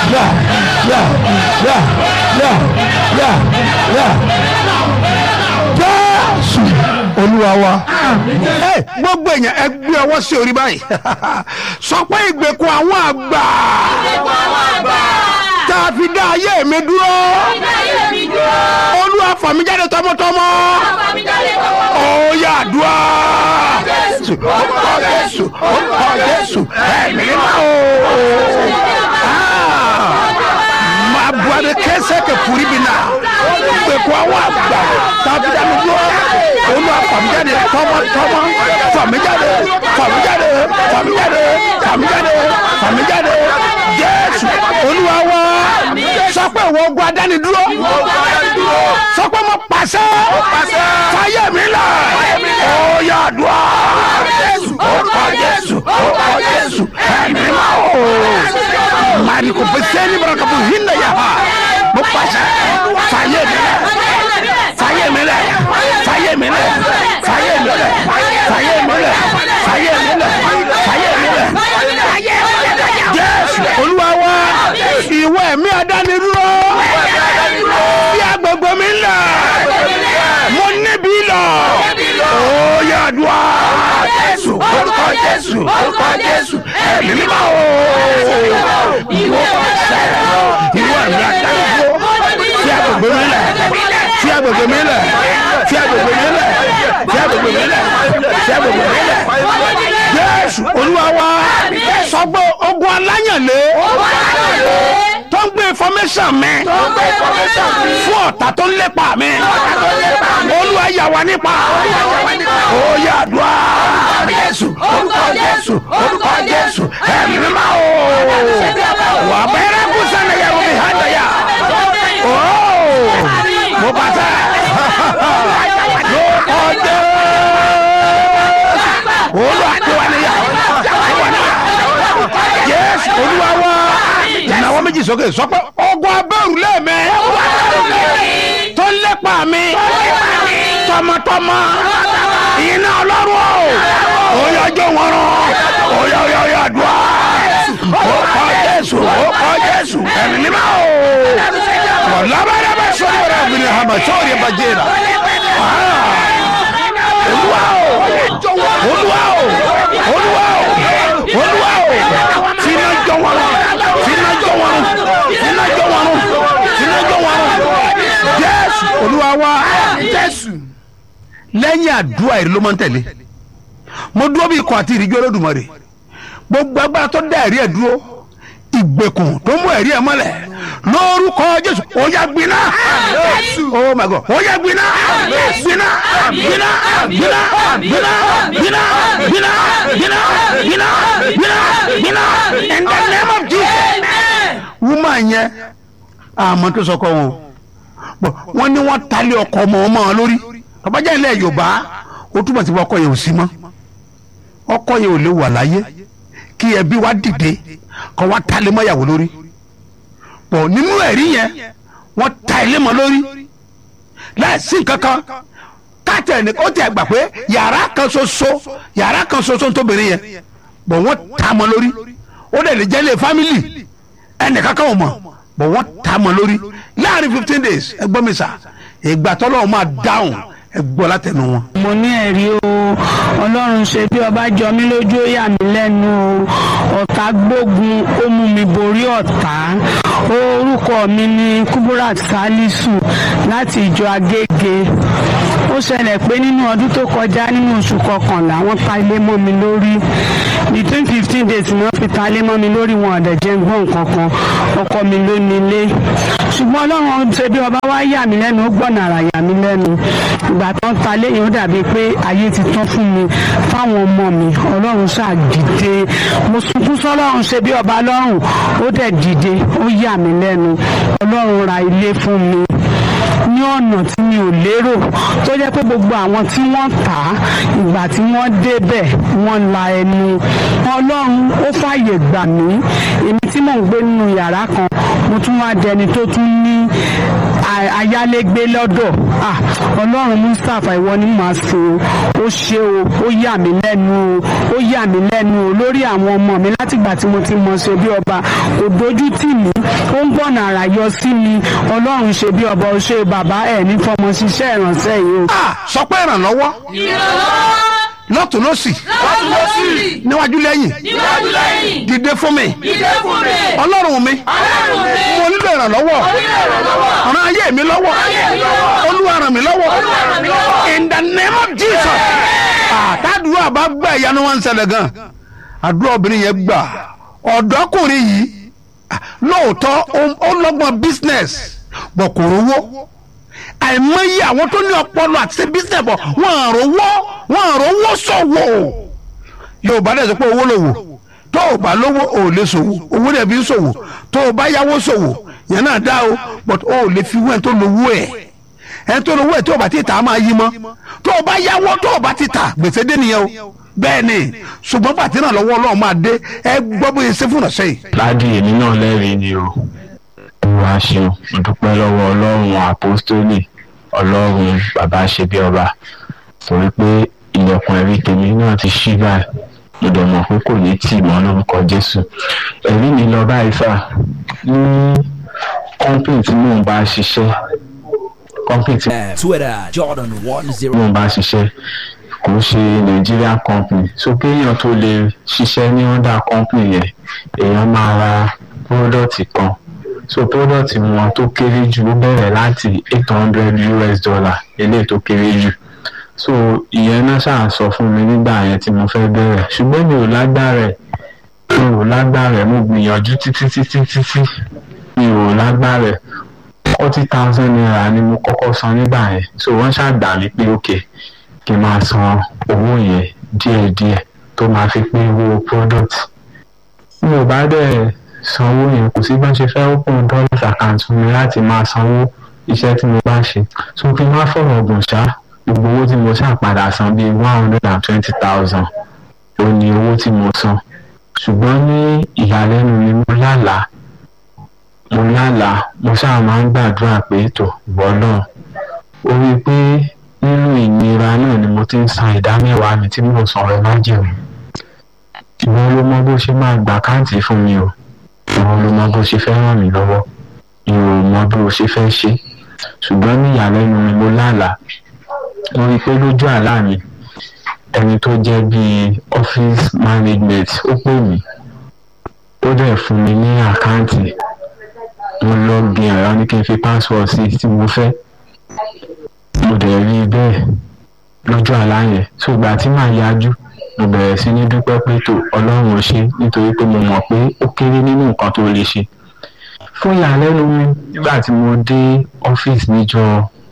yà yà yà yà yà yà jésù olúwa wa. ẹ gbogbo èèyàn ẹ gbé ọwọ́ sí orí báyìí sọ pé ìgbèkùn àwọn àgbà tá a fi dá ayé mi dúró olúwa fà mí jáde tọmọtọmọ ó yá àdúrà jésù orúkọ jésù orúkọ jésù ẹ̀mí mímọ́ o máa bu adé kẹsẹ̀ kẹ furi bi na ìgbèkùn àwọn àgbà tá a fi dá mi dúró olúwa fà mí jáde tọmọtọmọ fà mí jáde fà mí jáde fà mí jáde fà mí jáde fà mí jáde jésù olúwa wá sọ pé ìwọ ogun adánidúró sọ pé mo pàṣẹ fàyè mi là ó yá àdúrà orúkọ jésù orúkọ jésù ẹ̀mí máa wò mari ko beseni baraka bu hinna ya ha mo pàṣẹ fàyè mi là fàyè mi là fàyè mi là fàyè mi là fàyè mi là fàyè mi là fàyè mi là jésù olúwa wa ìwọ ẹ̀mí adánidúró bí agbègbè mi là mo níbi lọ ó yá àdúrà jésù orúkọ jésù orúkọ jésù ẹ̀mí mímọ́ o ìwọ pàṣẹ ìwọ ẹ̀mí adánidúró bí agbègbè mi là bí agbègbè mi là bí agbègbè mi là bí agbègbè mi là bí agbègbè mi là jésù olúwa wa sọ pé ogun aláyànlé tó ń gbé information mi fún ọ̀tá tó ń lépa mi olúwa yà wá nípa ó yà dùá jésù orúkọ jésù orúkọ jésù ẹ̀mí mímọ́ o wà bẹ́rẹ̀ kú sẹ́ni yẹ wọ́n mi hàn dẹ́yà ó mo bá tẹ́ ló kọjá olúwa tó wà níyà tó wà níyà jésù olúwa wá ìnáwó méjì sókè sọ pé ogun abẹ́rù lẹ́ẹ̀mẹ́ tó ń lépa mi tọmọtọmọ iná ọlọ́run o oyè ọjọ́ wọn rán oyè oyè oyè àdúrà ó kọ jésù ó kọ jésù ẹ̀mí mímọ́ o wọ́n lábẹ́rẹ́bẹ́ sọ́dọ̀ rẹ̀ obìnrin hàmà sọ́ọ̀rì ẹ̀bà jẹ́ra olúwa o olúwa o olúwa o olúwa o fínà jọ wọn fínà jọ wọn fínà jọ wọn fínà jọ wọn jésù olúwa wa jésù lẹ́yìn àdúrà èrè ló máa ń tẹ̀lé mo dúró bí ikọ̀ àti ìrìjọ́ olódùmarè gbogbo agbára tó dá ẹ̀rí ẹ̀ dúró ìgbèkùn tó mú ẹ̀rí ẹ̀ mọ́lẹ̀ lórúkọ jésù ó yá gbiná oh my god ó yá gbiná gbiná gbiná gbiná gbiná gbiná gbiná gbiná gbiná gbiná gbiná in the name of jesus woman yẹn àmọ́ tó sọkọ wọn bọ̀ wọ́n ní wọ́n talé ọkọ ọmọ ọmọ wọn lórí tọ́bajá ilẹ̀ yorùbá ó túbọ̀ sí ọkọ yẹn ò sí mọ́ ọkọ yẹn ò lè wà láyé kí ẹbí wa dìde kọ́ wa talé mọ́yàwó lórí pọ̀ nínú ẹ̀rí yẹn wọ́n ta ilé mọ́ lórí láìsí nǹkankan káàtẹ̀ ní ó tẹ̀ gbà pé yàrá kan ṣoṣo yàrá kan ṣoṣo ń tóbìnrin yẹn pọ̀ wọ́n ta mọ́ lórí ó dẹ̀ lè jẹ́ ilé fámìlì ẹnìkankan ò mọ̀ pọ̀ wọ́n ta mọ́ lórí láàrin fifteen days ẹ gbọ́ mi sà ìgbà tọ́lọ́ máa dáhùn ẹ gbọ́ látẹnu wọn. mo ní ẹ̀rí o ọlọ́run ṣe bí ọba jọ mí lójú ó yà mí lẹ́nu o ọ̀tá gbógun ó mú mi borí ọ̀tá orúkọ mi ní kuburat salisu láti ìjọ agége ó ṣẹlẹ̀ pé nínú ọdún tó kọjá nínú oṣù kọkànlá wọ́n ta ilé mọ́ mi lórí between fifteen days ni wọ́n fi ta ilé mọ́ mi lórí wọn ọ̀dẹ̀ jẹ́ ń gbọ́ nǹkan kan ọkọ mi ló ní ilé ṣùgbọ́n ọlọ́run ṣe bí ọba wá yà mí lẹ́nu ó gbọ̀nà àrà yà mí lẹ́nu ìgbà tó ń ta léyìn ó dàbí pé ayé ti tán fún mi fáwọn ọmọ mi ọlọ́run ṣáà dìde mo sunkún sọ́lọ́run ṣe bí ọba lọ́rùn ó dẹ̀ dìde ó yà mí lẹ́nu ọlọ́run ra ilé fún mi ní ọ̀nà tí mi ò lérò tó jẹ́ pé gbogbo àwọn tí wọ́n tà á ìgbà tí wọ́n débẹ̀ wọ́n la ẹnu ọlọ́run ó fàyè gbà mí èmi tí mò ń gbé nínú yàrá kan mo tún wá dẹni tó tún ní a- ayálégbé lọ́dọ̀ Ah, ọlọ́run mustapha ìwọ ni màá sìn o ó ṣe o ó yà mí lẹ́nu o ó yà mí lẹ́nu o lórí àwọn ọmọ mi látìgbà tí mo ti mọ̀ ṣe bí ọba kò dojú tì mí ó ń gbọ̀nà àrà yọ sí mi ọlọ́run ṣe bí ọba ó ṣe bàbá ẹ̀ ní fọmọ ṣiṣẹ́ ìrànṣẹ́ yìí o. Ah, sọ pé ìrànlọ́wọ́ ìrànlọ́wọ́ lọ́tún lọ́sì lọ́tún lọ́sì níwájú lẹ́yìn níwájú lẹ́yìn dìde fún mi ìdè fún mi ọlọ́run mi ọlọ́run mi mo nílò ìrànlọ́wọ́ onílé ìrànlọ́wọ́ ràn ayé mi lọ́wọ́ ayé mi lọ́wọ́ olúwa ràn mí lọ́wọ́ Olúwa ràn mí lọ́wọ́. in the name of jesus àtàdúrà bá gbà ìyanu wọn ń ṣẹlẹ̀ gan àdúrà obìnrin yẹn gbà ọ̀dọ́kùnrin yìí ah, lóòótọ́ ó- ó lọ́gbọ́n business bọ̀ kò rówó àìmọye àwọn tó ní ọpọlọ àti ṣe business bọ̀ wọ́n à rówó wọ́n à rówó ṣòwò yorùbá dẹ̀ sọ pé owó lòwò tó o bá lówó o ò lè ṣòwò owó dẹ̀ fi ń ṣòwò tó o bá yáwó ṣòwò yẹn náà dá o but o ò lè fi wẹ́n tó lówó ẹ̀ ẹ̀ tó lówó ẹ̀ tó o bá ti tà á máa yí mọ́ tó o bá yáwó tó o bá ti tà gbèsè dé nìyẹn o bẹ́ẹ̀ ni ṣùgbọ́n pàtí náà lọ́wọ́ ọlọ́run máa dé ẹ gbọ́ bóyá ṣe fún ọ̀sẹ̀ yìí. ládì èmi náà lẹ́rìí ni o olúwa ṣeun mo dúpẹ́ lọ́wọ́ ọlọ́run àpọ́stólì ọlọ́run bàbá ṣe bí ọba torí pé ilẹ̀kùn ẹ̀rí tèmi náà ti ṣí báyìí mo dẹ̀ mọ̀ pé kò ní tì mọ́ lórúkọ jésù ẹ̀rí mi lọ báyìí fà ní kọ́ńpìn tí mò ń bá ṣiṣẹ́ kọ́ńpìn tí Twitter, Jordan one zero. mò ń bá ṣiṣẹ́ kò ń ṣe Nigerian company so kéèyàn tó lè ṣiṣẹ́ ní under company yẹn èèyàn máa ra product kan so product wọn tó kéré jù ó bẹ̀rẹ̀ láti eight hundred US dollar eléyìí tó kéré jù so ìyẹn náà ṣáà sọ fún mi nígbà yẹn tí mo fẹ́ bẹ̀rẹ̀ ṣùgbọ́n mi ò lágbára ẹ̀ mi ò lágbára ẹ̀ mo gbìyànjú títí títí títí mi ò lágbára ẹ̀ forty thousand naira ni mo kọ́kọ́ san nígbà yẹn so wọ́n ṣàgbà mí pé ok kí n máa san owó yẹn díẹ̀díẹ̀ tó máa fi pé owó product mi ò bá dẹ̀ sanwó yẹn kò sí bá ṣe fẹ́ open dollars account fún mi láti máa sanwó iṣẹ́ tí mo bá ṣe so kí n má fọ̀rọ̀ ọ̀gùn ṣá gbogbo owó tí mo ṣáà padà san bíi one hundred and twenty thousand ó ní owó tí mo san ṣùgbọ́n ní ìyàlẹ́nu ni mo lálàá mo lálàá mo ṣáà máa ń gbàdúrà pé tó ìwọ náà ó rí i pé nínú ìnira náà ni mo ti ń san ìdá mẹ́wàá mi tí mo san ọ̀rẹ́ májèmú ìwọ ló mọ bó ṣe máa gbà káǹtì fún mi o ìwọ ló mọ bó ṣe fẹ́ ràn mí lọ́wọ́ mi ò mọ bó ṣe fẹ́ ṣe ṣùgbọ́n ní ìyàlẹ́nu ni mo lálàá mo rí i pé lójú àlá mi ẹni tó jẹ́ bíi office management ó pè mí ó dẹ̀ fún mi ní àkáǹtì mo lọ́ọ̀gì ẹ̀rọ ní kí n fi password sí tí mo fẹ́ mo dẹ̀ rí i bẹ́ẹ̀ lójú àlá yẹn ṣùgbọ́n tí màá yájú mo bẹ̀rẹ̀ sí ní dúpẹ́ pé tó ọlọ́run ò ṣe nítorí pé mo mọ̀ pé ó kéré nínú nǹkan tó lè ṣe fún ìyàlẹ́nu mi nígbà tí mo dé ọ́fíìsì níjọ́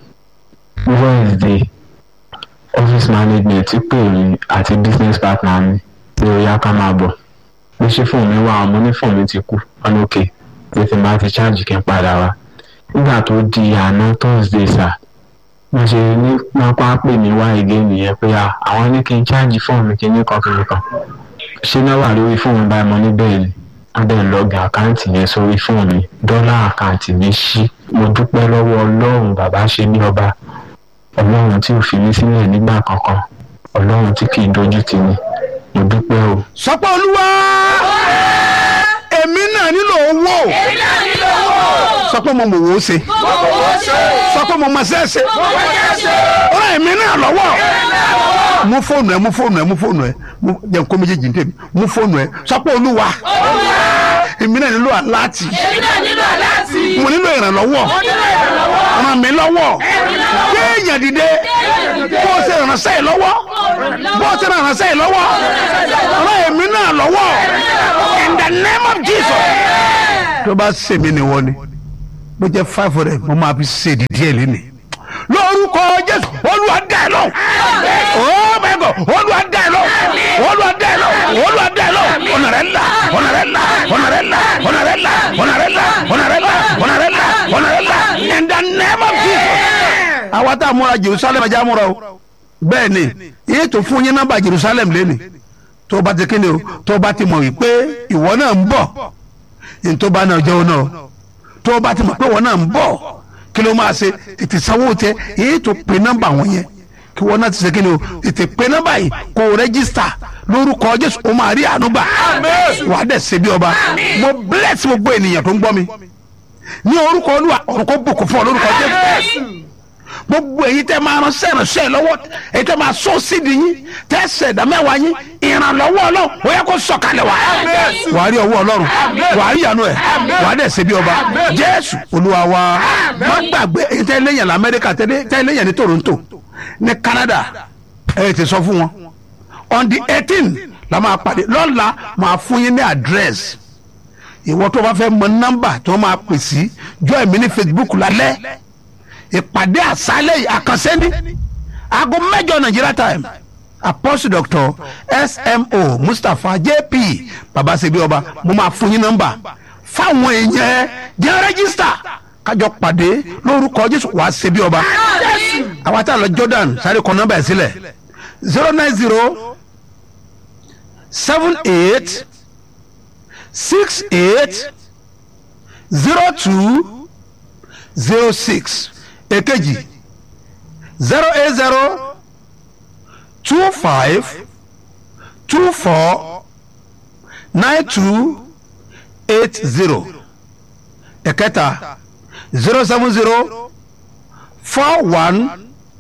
wednesday office management ti pè mí àti business partner mi pé ó yá ká máa bọ̀ bí ṣe fóònù mi wà àwọn onífóònù mi ti kú ọ̀nà òkè pé tí n bá ti ṣáàjì kí n padà wá nígbà tó di àná thursday sà mo ṣe ní pápá pè mí wá ìgé nìyẹn pé à àwọn ní kí n ṣáàjì fóònù mi kí n ní kankan kan ṣé náà wà lórí fóònù báyìí mo ní bẹ́ẹ̀ ni wọ́n dẹ̀ lọ́ọ̀gì àkáǹtì yẹn sórí fóònù mi dọ́là àkáǹtì mi ṣí mo dúpẹ́ lọ́wọ́ ọlọ́run bàbá ṣe ní ọba ọlọ́run tí ò fi mí sílẹ̀ nígbà kankan ọlọ́run tí kì í dojú tì mí mo dúpẹ́ o. sọ pé olúwa èmi náà nílò owó èmi náà nílò owó sọ pé mo mọ̀ wò ó ṣe mo kò wó ṣe sọ pé mo mọ̀ ṣe é ṣe mo kò jẹ́ ṣe ràn èmi náà lọ́wọ́ èmi náà lọ́wọ́ mú fóònù ẹ mú fóònù ẹ mú fóònù ẹ mú jẹ́ nǹkó méjèèjì ní tèmi mú fóònù ẹ sọ pé olúwa olúwa èmi náà nílò aláàtì èmi náà nílò aláàtì mo nílò ìrànlọ́wọ́ mo nílò ìrànlọ́wọ́ ràn mí lọ́wọ́ èmi náà gbé èèyàn dìde bó o ṣe ìrànṣẹ́ yìí lọ́wọ́ bó o ṣe ìrànṣẹ́ yìí lọ́wọ́ ràn èmi náà lọ́wọ́ in the name of Jesus. tó bá ṣèmi ni wọ́n ni bó jẹ́ five hundred mo máa fi ṣe ìdíje ẹ̀ lẹ́nu lórúkọ Jésù Olúwa dá ẹ lọ oh my God Olúwa dá ẹ lọ Olúwa dá ẹ lọ Olúwa dá ẹ lọ ọ̀nà rẹ̀ là ọ̀nà rẹ̀ là ọ̀nà rẹ̀ là ọ̀nà rẹ̀ là ọ̀nà rẹ̀ là ọ̀nà rẹ̀ là ọ̀nà rẹ̀ là ọ̀nà rẹ̀ là in the name of Jesus. àwa tá a múra Jerusalem ajá múra o bẹ́ẹ̀ ni yìí tó fún yín nọ́mbà Jerusalem lẹ́nu tó o bá ti kíni o tó o bá ti mọ̀ wípé ìwọ náà ń bọ̀ ní tó bá náà jẹ́ o náà tó o bá ti mọ̀ pé ìwọ náà ń bọ̀ kí ló máa ṣe tètè sanwó tẹ èyí tó pe nọ́mbà wọn yẹn kí wọn náà ti ṣe kí ni o tètè pe nọ́mbà yìí kó o rẹ́gísítà lórúkọ jésù o máa rí àánú gbà wàá dẹ̀ ṣe bí ọba mo bless gbogbo ènìyàn tó ń gbọ́ mi ní orúkọ olúwa ọ̀run kó bùkún fún ọ lórúkọ jésù gbogbo èyí tẹ máa ran sẹ́ràn sẹ́ lọ́wọ́ èyí tẹ máa sọ sídìí yín tẹ ṣẹ̀dá mẹ́wàá yín ìrànlọ́wọ́ ọlọ́run ó yẹ kó sọ̀kalẹ̀ wá. wà á rí ọwọ́ ọlọ́run wà á rí ìyanu ẹ̀ wà á dẹ̀ ṣe bí ọba jésù olúwa wa má gbàgbé èyí tẹ lẹ́yìn lamẹ́ríkà tẹ lẹ́yìn ní toronto ní canada ẹ ti sọ fún wọn on the eighteen la máa pàdé lọ́la máa fún yín ní àdírẹ́sì ìwọ tó bá fẹ́ mọ nọ́mbà tó máa pè sí jọ ẹ̀mí ní facebook lálẹ́ ìpàdé àṣálẹ̀ àkànṣe ní aago mẹ́jọ nàìjíríà time apostle doctor smo mustapha jp babasebi ọba mo máa fún yín nọ́mbà fáwọn èèyàn jẹ́ rẹ́gísítà kájọ pàdé lórúkọ jésù wàá ṣe bí ọba àwa tá a lọ jordan sáré kọ nọ́mbà ẹ̀ sílẹ̀ zero nine zero seven eight six eight zero two zero six èkejì zero eight zero two five two four nine two eight zero ẹ̀kẹta zero seven zero four one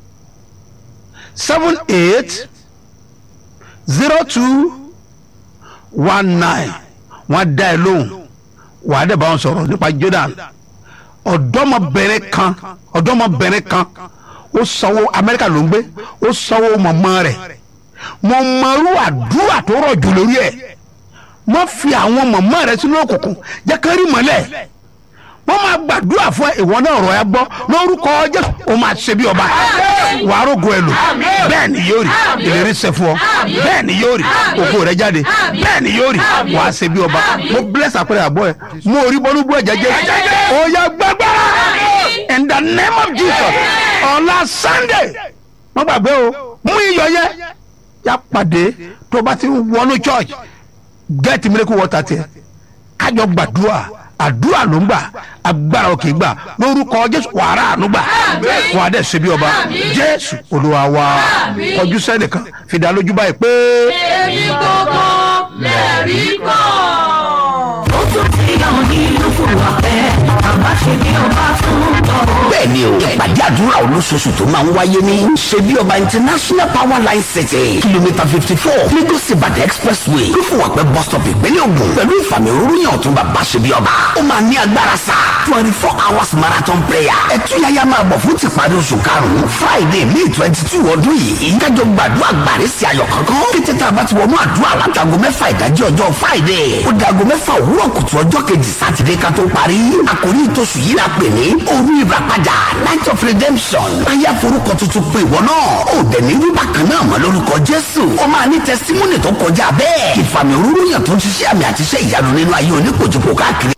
seven eight zero two one nine wọ́n dá ẹ lóhùn wàá dẹ̀ bá wọn sọ̀rọ̀ nípa jordan ọ̀dọ́mọbìnrin kan ọ̀dọ́mọbìnrin kan ó sanwó amẹ́ríkà ló ń gbé ó sanwó mọ̀mọ́ rẹ̀ mo mọ̀rú àdúrà tó rọ̀ jù lórí ẹ̀ mo fi àwọn mọ̀mọ́ rẹ̀ sínú òkùnkùn jẹ́ ká rí mọ́lẹ̀ wọ́n máa gbàdúrà fún ìwọ náà rọ̀ ẹ́ gbọ́ lórúkọ jésù ó máa ṣe bí ọba wàá rògo ẹ lò bẹ́ẹ̀ ni yóò rí ìlérí ṣẹ fún ọ bẹ́ẹ̀ ni yóò rí ògo rẹ jáde bẹ́ẹ̀ ni yóò rí wàá ṣe bí ọba mo bless àpẹẹrẹ àbọ̀ ẹ mo rí bọ́lú bú ẹ̀jẹ̀ jẹ́ ó yá gbàgbára in the name of jesus ọ̀la sunday wọ́n gbàgbé o mú iyọ̀ yẹ yá pàdé tó bá ti wọnú church get miracle water tiẹ̀ kájọ gbàdúrà àdúrà ló ń gbà agbára òkè gbà lórúkọ jésù wàrà àánú gbà wà á dẹ̀ ṣe bí ọba jésù olúwa wa kọjú sẹ́nìkan fìdá lójú báyìí pé. èmi gbogbo lẹ́rí kọ́. ó tún ti hàn nínú fúnra pẹ́ àbá ṣe bí ọba fún ọ. bẹ́ẹ̀ni o ìpàdé àdúrà olóṣooṣù tó máa ń wáyé ní ṣebí ọba international power line city kìlómítà fifty four lagos ibadan expressway fífowópẹ́ bus stop ìpínlẹ̀ ogun pẹ̀lú ìfàmì òróró ọ̀tún bàbá ṣebí ọba ó máa ní agbára sá twenty four hours marathon prayer ẹtúyáyá máa bọ̀ fún tìparí oṣù karùn-ún friday may twenty two ọdún yìí kájọ gbàdúrà gbàrí sí ayọ̀ kankan kété tá a bá ti wọnú àdúrà látago mẹ́fà ìdájí ọjọ́ friday ó dago mẹ́fà òwúrọ̀ kùtù ọjọ́ kejì sátidé ká tó parí àkòrí ìtòsù yìí la pè ní òru ìràpadà night of redemption ayé forúkọ tuntun pé ìwọ náà ó dẹ̀ ní wíwá kan náà mọ́ lórúkọ jésù ó máa ní tẹsítímọ́nì tó kọjá bẹ́ẹ̀ ìfàmì òróró yàn tó ń ṣiṣẹ́ àmì àti iṣẹ́ ìyanu nínú ayé oníkojúkò káàkiri.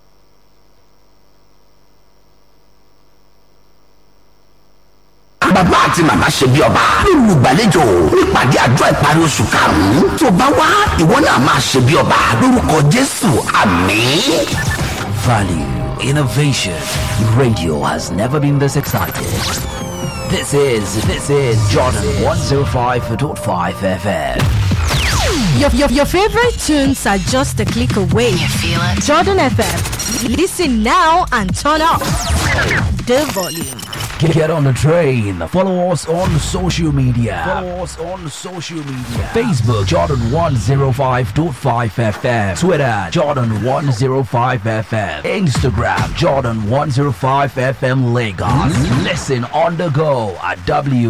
bàbá àti màmá ṣe bí ọba olùgbàlejò nípàdé àjọ ìparí oṣù karùnún tó bá wá ìwọ náà máa ṣe bí ọba lórúkọ jésù àmín. Value, innovation. Radio has never been this excited. This is this is Jordan 105.5 FM. Your, your, your favorite tunes are just a click away. You feel it? Jordan FM. Listen now and turn up the volume. Get, get on the train. Follow us on social media. Follow us on social media. Facebook Jordan 105.5 FM. Twitter Jordan 105 FM. Instagram Jordan 105 FM Lagos. Listen on the go at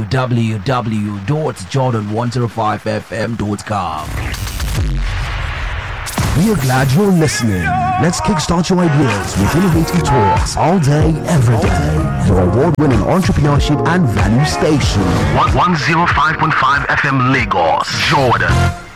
www.jordan105fm.com. We are glad you're listening. Let's kickstart your ideas with innovative talks all day, every day. Your award winning entrepreneurship and value station. 105.5 FM Lagos, Jordan.